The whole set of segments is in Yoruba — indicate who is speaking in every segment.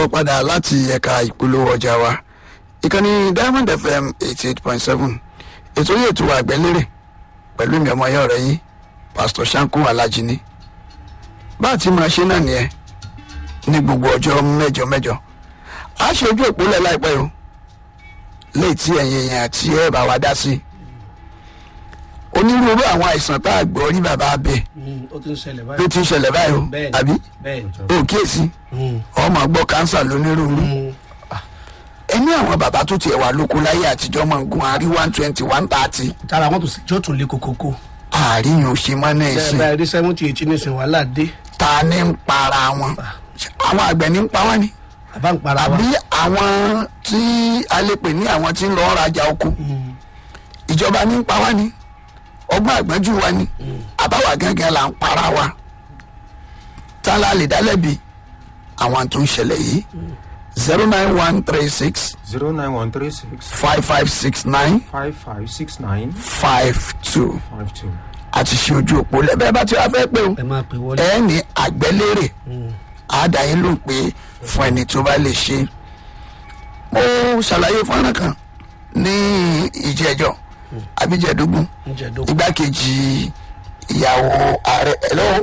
Speaker 1: ó padà láti ẹ̀ka ìpolówó ọjà wa ìkànnì diamond fm eighty eight point seven ètò yìí ètò àgbẹ̀lérè pẹ̀lú mi ọmọ ayọ́ rẹ̀ yín pastor sanko alajini bá a ti máa ṣe náà nìyẹn ní gbogbo ọjọ́ mẹ́jọ mẹ́jọ a ṣe ojú ìpínlẹ̀ láìpẹ́ o léyìí tí ẹ̀yin èèyàn àti ẹ̀ bá wa dá sí onírúurú àwọn àìsàn tá a gbọ́ rí bàbá abẹ
Speaker 2: ó ti ń ṣẹlẹ̀
Speaker 1: ló
Speaker 2: báyìí.
Speaker 1: ti ń ṣẹlẹ̀ báyìí o
Speaker 2: Bẹ́ẹ̀ni.
Speaker 1: àbí
Speaker 2: bẹ́ẹ̀ni.
Speaker 1: o kíyèsí
Speaker 2: Mm.
Speaker 1: ọmọ gbọ́ kánsà lónírúurú
Speaker 2: Mm.
Speaker 1: ẹni àwọn bàbá tó tiẹ̀ wà lóko láyé àtijọ́ máa ń gun àárí one twenty one thirty
Speaker 2: tara wọn tó tún lé kokoko.
Speaker 1: àárín yóò ṣe mọ́ náà
Speaker 2: bẹ́ẹ̀
Speaker 1: ẹ̀sìn
Speaker 2: báyìí rí seventy eighty ní ìsìn wàhálà dé.
Speaker 1: ta ni ń para wọn àwọn àgbẹ̀ ní ń pa wọ́n ni
Speaker 2: àbá ń para wa.
Speaker 1: àbí àwọn tí a lè pè ní àwọn tí ń lọ rajà oko
Speaker 2: Mm.
Speaker 1: ìjọba ní ń pa wá ni ọgbọ́n àgbọ́njú wa ni àbáwá gángan là ń para wa tá la lè dálẹ́bi àwọn tó ń ṣẹlẹ̀ yìí zero nine one three six
Speaker 3: zero nine one three six
Speaker 1: five five six nine
Speaker 3: five five six nine
Speaker 1: five two
Speaker 3: five two.
Speaker 1: àti ṣe ojú òpó lẹ́bẹ̀ẹ́ bá ti wá fẹ́ pé o
Speaker 2: ẹ máa pè wọlé.
Speaker 1: ẹ ní àgbẹ́lérè
Speaker 2: Mm.
Speaker 1: àádáyé ló ń pè é fún ẹni tó bá lè ṣe mo ṣàlàyé fọ́nrán kan ní ìjẹ́jọ́ abíjẹ́dógún
Speaker 2: ń jẹ dókun.
Speaker 1: igbákejì ìyàwó ààrẹ ẹ̀lọ́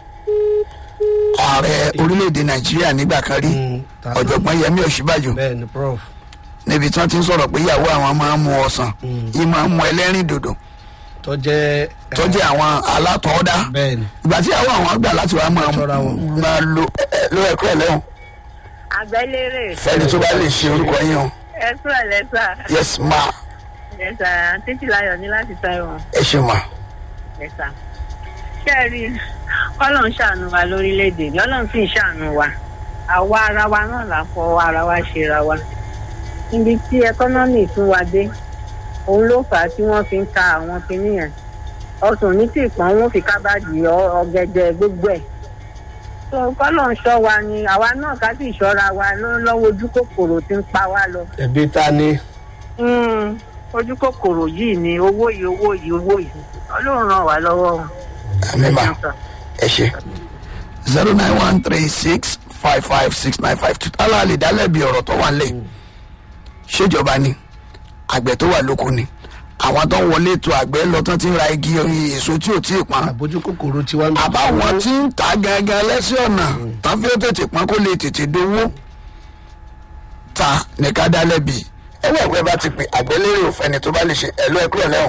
Speaker 1: ààrẹ orílẹ̀-èdè nàìjíríà nígbà kan rí
Speaker 2: Mm. Ta-
Speaker 1: ọ̀jọ̀gbọ́n yẹmí ọ̀ṣíbàjò
Speaker 2: bẹ́ẹ̀ni prof.
Speaker 1: níbi tí wọ́n ti ń sọ̀rọ̀ pé ìyàwó àwọn máa ń mu ọsàn yìí máa ń mu ẹlẹ́rìn dòdò
Speaker 2: tó jẹ́.
Speaker 1: tó jẹ́ àwọn alátọ̀ọ́dá
Speaker 2: bẹ́ẹ̀ni.
Speaker 1: ìgbà tí àwọn àwọn gbà láti wá máa
Speaker 2: Ṣọ́ra wọn.
Speaker 1: máa lo ẹ- ẹ- lo ẹ̀kọ́ ẹ̀ lẹ́wọ̀n
Speaker 4: àgbẹ̀lérè
Speaker 1: fẹ́ni tó bá lè ṣe orúkọ yín o
Speaker 4: ẹ kúrò lẹ́sà
Speaker 1: yes ma
Speaker 4: lẹ́sà títí láyọ̀ ní láti taiwan
Speaker 1: ẹ ṣe ma
Speaker 4: lẹ́sà. ṣé ẹ rí ọlọ́run ṣàánú wa lórílẹ̀‐èdè ní ọlọ́run sì ń ṣàánú wa àwa ara wa náà là fọ ara wa ṣe ra wa. níbi tí ẹkọ́nọ́mì tún wa dé òun ló fà á tí wọ́n fi ń ta àwọn kinní yẹn ọsùn ní tí ìpọ́n wọn fi kábàdì ọ- ọ̀gẹ̀dẹ̀ gbogbo ẹ̀ tó kọ́lọ̀ ń ṣọ́ wa ni àwa náà ká sì ṣọ́ra wa ló- lọ́wọ́ ojú kòkòrò tí ń pa wá lọ.
Speaker 2: ẹbí ta ni.
Speaker 4: Mm, ojú kòkòrò yìí ni owó yìí owó yìí owó yìí ọlọ́run ràn wá lọ́wọ́.
Speaker 1: àmì ma ẹ ṣe zero nine one three six five five six nine five two tálá lè dálẹ́bi ọ̀rọ̀ tó wà lẹ̀ ṣèjọba ni àgbẹ̀ tó wà lóko ni àwọn tó ń wọlé ètò àgbẹ̀ lọ tán ti ń ra igi èso tí ò tí ì pọ́n
Speaker 2: àbójú kòkòrò tiwa. ń-
Speaker 1: àbáwọn tí ń ta gangan lẹ́sẹ̀ ọ̀nà tán fi ó tètè pọ́n kó lè tètè dowó ta ní ká dá lẹ́bi ẹwọ́ ẹ̀wẹ́ bá ti pè àgbẹ̀lérè òfẹ́ni tó bá lè ṣe ẹ̀lú ẹ̀kúrẹ̀ lẹ́hùn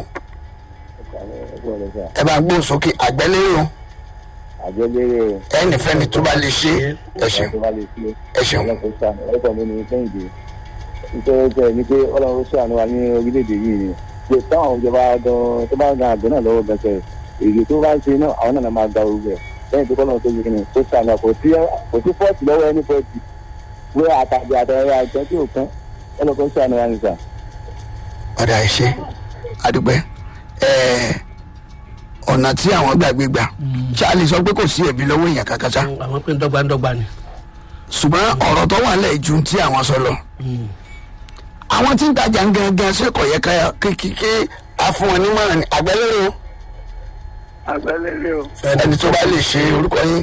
Speaker 1: ẹ bá ń gbóhùn sókè àgbẹ̀lérè o
Speaker 5: àjọlérè
Speaker 1: ẹnì fẹ́ni tó bá lè ṣe ẹ ṣeun
Speaker 5: tó bá lè ṣe
Speaker 1: ẹ ṣeun
Speaker 5: ọlọ́run ṣàánú ọ̀rẹ́kọ̀ mi ní kẹ́hìndé nítorí tẹ̀ ní pé ọlọ́run ṣàánú wa ní orílẹ̀-èdè yìí ni pé táwọn ìjọba gan tó bá gan àgbẹ̀ náà lọ́wọ́ gan sẹ̀ èyí tó bá ń ṣe náà àwọn náà máa gba orúkọ ẹ̀ lẹ́yìn tó kọ́nà tó yẹ kí ni tó ṣàánú wa kò sí kò sí fọ́ọ̀tì lọ́wọ́ ẹni fọ́ọ̀tì pé àtàgbẹ̀ àtàrẹ àjọ tí ò kán ọlọ́run ṣàánú wa nìkan.
Speaker 1: ọ̀dà ẹ̀ṣẹ́ àdúgbẹ́ ẹ̀ẹ́ ọ̀nà tí àwọn gbàgbé gbà charlie sọ pé kò sí ẹ̀bí lọ́wọ́ èèyàn kankan ṣá
Speaker 2: àwọn pé ń dọ́gba ń dọ́gba ni.
Speaker 1: ṣùgbọ́n ọ̀rọ̀ tó wà lẹ̀ ju tí àwọn sọ lọ
Speaker 2: Mm.
Speaker 1: àwọn tí ń tajà ń gangan ṣé kò yẹ ká kékeré afún wọn nímọ̀ràn ní àgbẹ̀lérè o
Speaker 6: àgbẹ̀lérè o
Speaker 1: ẹni tó bá lè ṣe orúkọ yín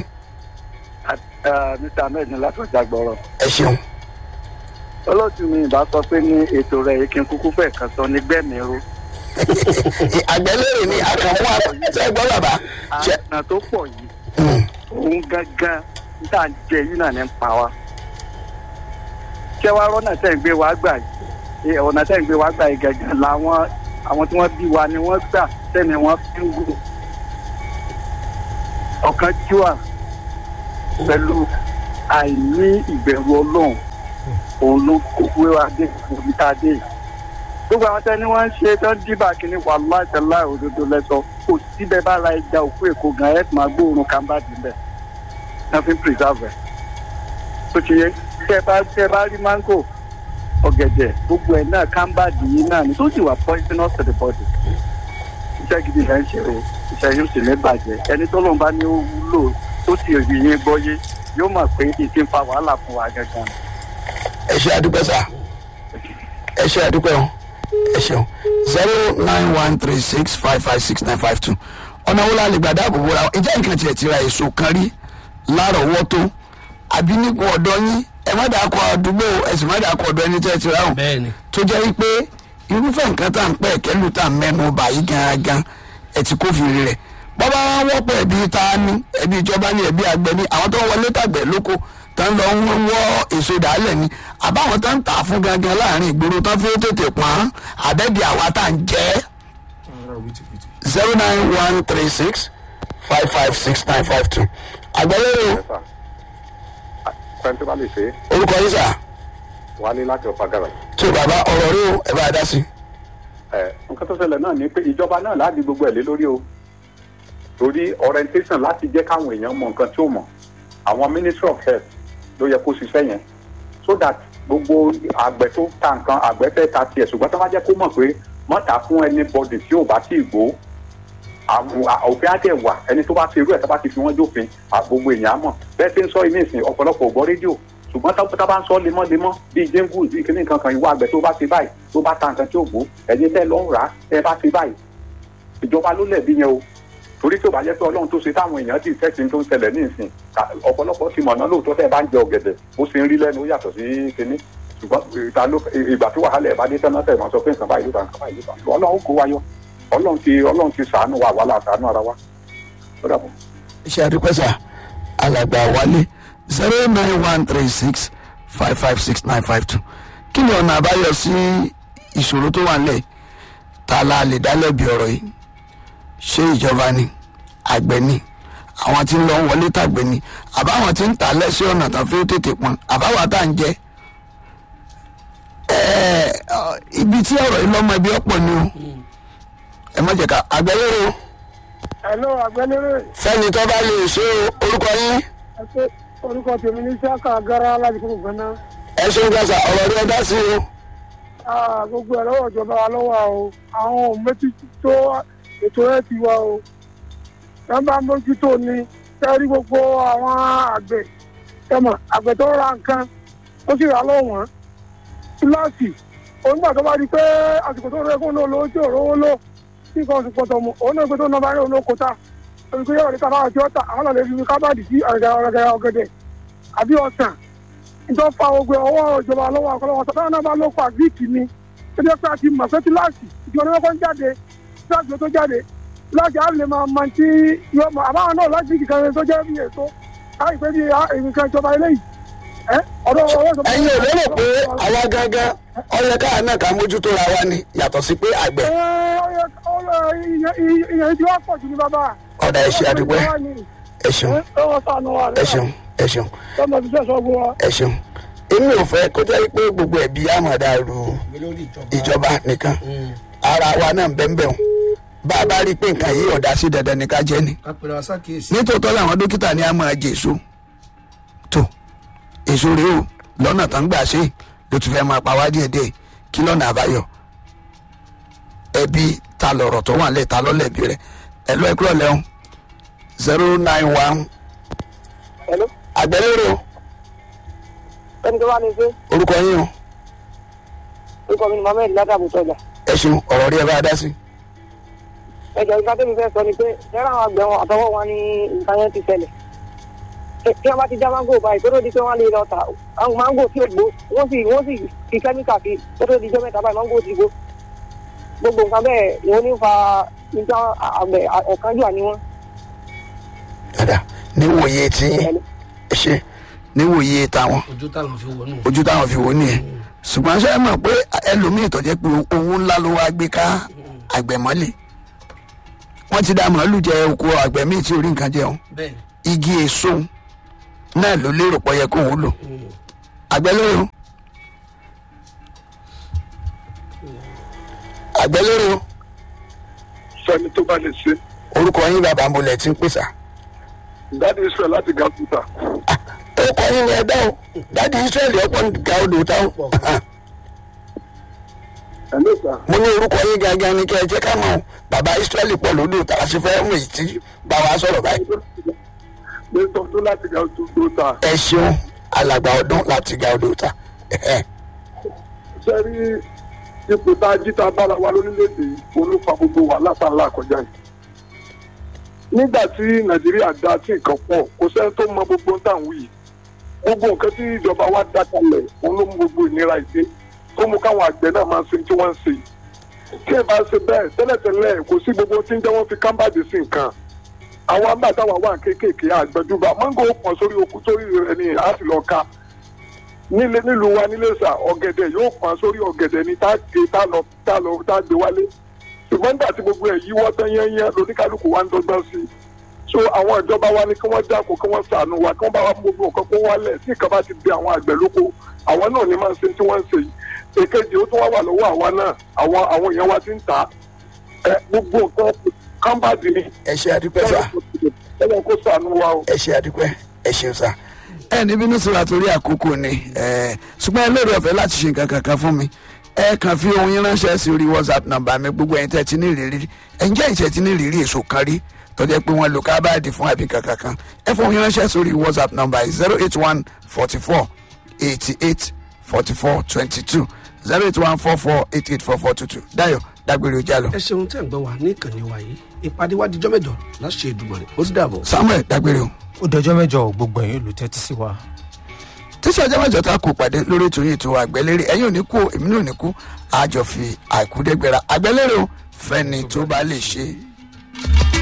Speaker 6: mr ahmed ní látọjà gbọrọ
Speaker 1: ẹ ṣeun
Speaker 6: olóòtú mi ìbá sọ pé ní ètò rẹ yìí kí n kúkú fẹ kan sọ ní gbẹmìíró
Speaker 1: àgbẹ̀lérè ni àkànmú àpẹẹsẹ gbọ́ bàbá ṣe
Speaker 6: àna tó pọ̀ yìí
Speaker 1: Mm.
Speaker 6: òun gángan níta jẹ yìí náà ní ń pa wá kí ẹ wá rọ́nà tẹ̀ ń gbé wá gbà yìí ọ̀nà tẹ̀ ń gbé wá gbà yìí gángan làwọn àwọn tí wọ́n bí wa ni wọ́n gbà tẹ́ni wọ́n fi ń gùn ọ̀kan jùwà pẹ̀lú àìní ìbẹ̀rù ọlọ́run òun ló kókó wa dé òbí tá a dé yìí gbogbo àwọn tẹni wọn ń ṣe tán dìbà kínní wà láìsẹ̀lá òdodo lẹ́sọ kò síbẹ̀ bá la ẹja òkú èkó gan ẹ̀ máa gbóòórùn kàmbá dìbẹ̀ nothing preserve ẹ̀ tó ti yẹ tẹ bá tẹ bá rí mango ọ̀gẹ̀dẹ̀ gbogbo ẹ̀ náà kàmbá dìyí náà ni tó sì wà poisonous to the body iṣẹ́ gidi là ń ṣe o iṣẹ́ yóò sì ní bàjẹ́ ẹni tó lóun bá ní ó wúlò tó sì rí yín gbọ́yé yóò mọ̀ pé ìdí ń fa wàhálà fún wa gangan.
Speaker 1: ẹ ṣe àdúpẹ́ sà ẹ ṣe àdúpẹ́ o ẹ ṣeun zero nine one three six five five six nine five two ọ̀nà wo la lè gbà dáàbò bo ra wọn ìjẹ́ nǹkan tiẹ̀ ti ra èso kan rí lárọ̀ọ́wọ́tó àbí nígun ọ̀dọ́ yín ẹ má dàá kọ àdúgbò ẹ sì má dàá kọ ọ̀dọ̀ ẹni tẹ́ ẹ ti ráhùn
Speaker 2: bẹ́ẹ̀ ni
Speaker 1: tó jẹ́ wípé irúfẹ́ nǹkan tá à ń pẹ́ kẹ́lù tá à ń mẹ́nu bà yí gangan ẹ̀ ti kófìrí rẹ̀ bọ́bá wa wọ́pọ̀ ẹ̀bí ta ni ẹ̀bí ìjọba ni ẹ̀bí àgbẹ̀ ni àwọn tó ń wọlé tàgbẹ̀ lóko tó ń lọ ń wọ́ èso dàálẹ̀ ni àbáwọn tó ń tà fún gangan láàrin ìgboro tó fi tètè pọ́n àbẹ́bí àwa tá à ń jẹ́
Speaker 3: Ara wìtìwìtì.
Speaker 1: zero nine one three six five five six nine five two àgbẹ̀lẹ́rò
Speaker 7: fẹ́ntì bá lè ṣe
Speaker 1: orúkọ yìí sà
Speaker 7: wálé láti ọ̀pá gàrà.
Speaker 1: tó bàbá ọ̀rọ̀ rí o ẹ̀ bá a dá sí.
Speaker 7: ẹ nǹkan tó ṣẹlẹ̀ náà ni pé ìjọba náà láti gbogbo ẹ̀ lé lórí o torí orientation láti jẹ́ káwọn èèyàn mọ nǹkan tí ó mọ̀ àwọn ministry of health ló yẹ kó ṣiṣẹ́ yẹn so that gbogbo àgbẹ̀ tó ta nǹkan àgbẹ̀ fẹ́ ta tiẹ̀ ṣùgbọ́n tó bá jẹ́ kó mọ̀ pé mọ́ta fún anybody tí ò bá tí ì gbó àwọn òfin á dẹ̀ wà ẹni tó bá ti irú ẹ̀ tó bá ti fi wọ́n jófin à, gbogbo èèyàn á mọ̀ bẹ́ẹ̀ tí ń sọ ilé ìsìn ọ̀pọ̀lọpọ̀ ò gbọ́ rédíò ṣùgbọ́n tá tá bá ń sọ lemọ́lemọ́ bíi jẹ́ngù bíi kíní nǹkan kan ìwọ àgbẹ̀ tó bá ti báyìí tó bá ta nǹkan tí ò gbó ẹ̀yin tẹ́ lọ́ rà á tẹ́ bá ti báyìí ìjọba ló lẹ̀bi yẹn o torí tí ò bá jẹ́ pé ọlọ́run tó ṣe táwọn èèyàn ti tẹ́sí tó ń ṣẹlẹ̀ ní ìsìn ká- ọ̀pọ̀lọpọ̀ ti mọ̀nà lóòótọ́ tẹ́ ẹ bá ń jẹ ọ̀gẹ̀dẹ̀ bó ṣe ń rí lẹ́nu ó yàtọ̀ sí kíní ṣùgbọ́n ìta ló ìgbà tí wàhálà ẹ̀ bá dé tán náà tẹ̀ mọ́ sọ pé nǹkan báyìí ló ta nǹkan báyìí ló ta ọlọ́run kó wa yọ ọlọ́run ti ọlọ́run ti ṣàánú wa wàhálà ṣàánú ara wa ó dàbọ̀.
Speaker 1: iṣẹ́ àdúpẹ́sà alàgbà wálé zero nine one three six five five six nine five two kí ni ọ̀nà àbáyọ sí ìṣòro tó wà nílẹ̀ ta la lè dá lẹ́bi ọ̀rọ̀ yìí ṣé ìjọba ni àgbẹ̀ ni àwọn tí ń lọ wọlé tàgbẹ̀ ni àbáwọn tí ń tà lẹ́sẹ̀ ọ̀nà tán fi tètè pọn àbáwá tá à ń jẹ́ ẹ̀ẹ́ ọ, ibi tí ọ̀rọ̀ yìí lọ́mọ ẹbí ọ̀pọ̀ ni o ẹ má jẹ́ ká àgbẹ̀ lérò
Speaker 6: Hello, àgbẹ̀lérè.
Speaker 1: fẹ́ni tó bá lè ṣe orúkọ yín.
Speaker 6: Ẹ̀sẹ̀ orúkọ tèmi ní Sáka Agara láti kúrò gbẹ́ná.
Speaker 1: ẹ ṣeun gbàsà ọ̀rọ̀ rí ẹ dá sí o.
Speaker 6: Ah, Gbogbo ẹ̀ lọ́wọ́ ìjọba wa lọ́wọ́ o. Àwọn ò mójútó tó ètò ẹ̀ ti wá o. Ẹ bá mójútó ni sẹ́rí gbogbo àwọn àgbẹ̀. Tẹ̀mọ̀ àgbẹ̀ tó ra nǹkan ó sì rà lọ́wọ́n. Kíláàsì onígbà tó bá di pé àsìkò tó rẹ kó ló lówó tí ò rówó lò tí nǹkan oṣù pọ̀tọ̀ mu òun náà gbé tó nọmba yóò lóko ta. Olùkó yóò rí kábàá tí ó tà àwọn náà lè fi kábàdì sí ọ̀gẹ̀dẹ̀ ọ̀gẹ̀dẹ̀ àbí ọ̀sán ìjọ fa ogun ọwọ́ ìjọba lọ́wọ́ àkọlọ́wọ́ sọ́dọ̀ náà bá ló pa gíìkì ni ó jẹ́ pé a ti mọ̀ pé kíláàsì ìjọba ní wọ́n jáde kíláàsì tó jáde kíláàsì á lè máa mọ tí yóò mọ àbáwọn náà láti kìkan tó jẹ́ bí èso láì pé bí nǹkan ìjọba eléyìí ẹ ọ̀dọ̀ ọwọ́ ìjọba.
Speaker 1: ẹ̀yin ò lérò pé àwa gangan ọyẹ káà náà ká mójútó ra wa ni yàtọ̀ sí pé àgbẹ̀
Speaker 6: ẹ ọyẹ ọlọ ìyẹn tí wọ́n pọ̀ jù ní bàbá.
Speaker 1: ọ̀dà ẹ ṣe àdúpẹ́ ẹ ṣeun
Speaker 6: ọwọ́ sànù wa
Speaker 1: ẹ ṣeun ẹ ṣeun
Speaker 6: tọmọ ti sẹ́sọ gbọ́ wa.
Speaker 1: ẹ ṣeun èmi ò fẹ́ kó jẹ́ pé gbogbo ẹ̀bí àmọ̀dá ru
Speaker 2: mi lórí ìjọba
Speaker 1: ìjọba nìkan ara wa náà ń bẹ́ẹ̀ bẹ́ẹ̀ bá a bá rí i pé nǹkan yìí ọ̀dà sí dandan ní ká jẹ́ ni
Speaker 2: apẹ̀rẹ̀ àṣàkíyèsí
Speaker 1: nítòótọ́ làwọn dókítà ní a máa jẹ èso tó èso rèé o lọ́nà tó ń gbà ṣe ló ti fẹ́ máa pa wá díẹ̀ díẹ̀ kí lọ́nà àbáyọ ẹbí ta lọ̀rọ̀ tó wà lẹ̀ ta lọ́lẹ̀bí rẹ̀ ẹ lọ́ ẹ̀kúrọ̀ lẹ́hún zero nine one
Speaker 6: Hello?
Speaker 1: àgbẹ̀lérò
Speaker 6: ẹni tó bá ní pé
Speaker 1: orúkọ yín o
Speaker 6: orúkọ mi ni mohammed ládàbò tọjà
Speaker 1: ẹ ṣeun ọ̀rọ̀ rí ẹ bá dá sí.
Speaker 6: ẹjọ ìgbà tẹ́mi fẹ́ sọ ni pé ẹ̀rọ àwọn àgbẹ̀ wọn àtọwọ́ wọn ní nǹkan yẹn ti ṣẹlẹ̀ Ẹ- tí wọ́n bá ti já máńgò báyìí tó tó di pé wọ́n lè lọ tà àwọn máńgò tí ò gbó wọ́n sì wọ́n sì fi kẹ́míkà sí tó tó di jọ́ mẹ́ta báyìí máńgò ti gbó gbogbo nǹkan bẹ́ẹ̀ ni ó ní fa nígbà àgbẹ̀ ọ̀kánjúà ni wọ́n.
Speaker 1: dada níwòye tí ẹ ṣe níwòye táwọn
Speaker 2: ojú táwọn fi wọnú
Speaker 1: ojú táwọn fi wò ó nìyẹn ṣùgbọ́n ṣe é mọ̀ pé ẹlòmíì tó jẹ́ pé owó ńlá ló wá gbé ká àgbẹ̀ mọ́lẹ̀ wọ́n ti dá màálù jẹ oko àgbẹ̀ míì tí orí nǹkan jẹun
Speaker 2: bẹ́ẹ̀
Speaker 1: igi èso náà ló lérò pọ̀ yẹ kó òun lò àgbẹ̀ lérò àgbẹ̀ lérò
Speaker 6: sẹ́ni tó bá lè ṣe
Speaker 1: orúkọ yín bàbá mo lẹ̀ tí ń pèsè
Speaker 6: dáàdi israel láti gàkúta
Speaker 1: orúkọ yín ni ẹ dá o dáàdi israẹli ọ̀pọ̀ nǹkan odò táwọn
Speaker 6: ẹ̀ ló sà
Speaker 1: mo ní orúkọ yín gangan ni kẹ́ ẹ jẹ́ ká mọ̀ bàbá israẹli pọ̀ lódò tá a sì fẹ́ mú èyí tí bá wa sọ̀rọ̀ báyìí.
Speaker 6: ní tọ́jú láti gàkúta
Speaker 1: ẹ ṣeun alàgbà ọdún láti ga odò ta
Speaker 6: sẹ́rí ipò tá a jí tá a bára wa lórílẹ̀‐èdè yìí olúfa gbogbo wàhálà tá a là kọjá yìí. nígbà tí nàìjíríà dá tí nǹkan pọ̀ kò sẹ́ni tó mọ gbogbo tá à ń wí yìí
Speaker 8: gbogbo nǹkan tí ìjọba wa dá kalẹ̀ òun ló mú gbogbo ìnira ìdè tó mú káwọn àgbẹ̀ náà máa ṣe tí wọ́n ń ṣe yìí. tí ẹ bá ṣe bẹ́ẹ̀ tẹ́lẹ̀tẹ́lẹ̀ kò sí gbogbo tí ń jẹ́ wọ́n fi kámbàdì sí nǹkan àwọn àgbàtàwà wà kéékèèké àgbẹ̀dúgba mángò pọ̀ sórí okú sórí rẹ̀ ni a sì lọ ka nílé nílùú wa nílé sà ọ̀gẹ̀dẹ̀ yóò pọ̀ sórí ọ̀gẹ̀dẹ̀ ni tá a gbé tá a lọ tá a lọ tá a gbé wálé ṣùgbọ́n nígbà tí gbogbo ẹ̀ yíwọ́ tán yẹ́nyẹ́ lóníkálukú wa ń dọ́gbọ́n sí i so àwọn ìjọba wa ní kí wọ́n dáko kí wọ́n ṣàánú wa kí wọ́n bá wa mú gbogbo nǹkan kó wálẹ̀ tí nǹkan bá ti di àwọn àgbẹ̀ lóko àwọn náà ní máa ń ṣe tí wọ́n ń ṣe yìí èkejì ó tún wá wà lọ́wọ́ àwa náà àwọn àwọn èèyàn wa ti ń tà á ẹ gbogbo nǹkan kámbàdì ni
Speaker 1: ẹ ṣe àdúpẹ́ sá
Speaker 8: ẹlẹ́n kó ṣàánú wa o.
Speaker 1: ẹ ṣe àdúpẹ́ ẹ ṣeun sá ẹ ní bínú sí wa torí àkókò ni ẹ ṣùgbọ́n ẹ lóore ọ̀fẹ́ láti ṣe nǹkan kankan fún mi ẹ kàn fi ohun yín ránṣẹ́ sí orí whatsapp nọ́mbà mi gbogbo ẹ̀yin tẹ́ ti ní ìrírí ẹ̀ ń jẹ́ ìṣẹ́ ti ní ìrírí èso kan rí tọ́jú pé wọ́n lo kábàdì fún àbí kankan kan ẹ fún ohun yín ránṣẹ́ sórí whatsapp nọ́mbà zero eight one forty four eighty eight forty four twenty two zero eight one four four eight eight four four two two dayo dágbére ojú àlọ
Speaker 2: ẹ ṣeun tẹ́ ń gbọ́ wa ní ìkànnì wa yìí ìpàdé wa dijọ́ mẹ́jọ láṣẹ ìdùmọ̀rẹ́ ó ti dàbọ̀.
Speaker 1: samuel dágbére o.
Speaker 3: ó dọjọ́ mẹ́jọ gbogbo ẹ̀yin olùtẹ́tí sí wa.
Speaker 1: tíṣà ọjọ́ mẹ́jọ tá a kò pàdé lórí ètò yìí tó àgbẹ̀lérè ẹ̀yin ò ní kú èmi náà ò ní kú àjọ fi àìkú dẹ́gbẹ̀rà àgbẹ̀lérè o fẹ́ni tó bá lè ṣe é.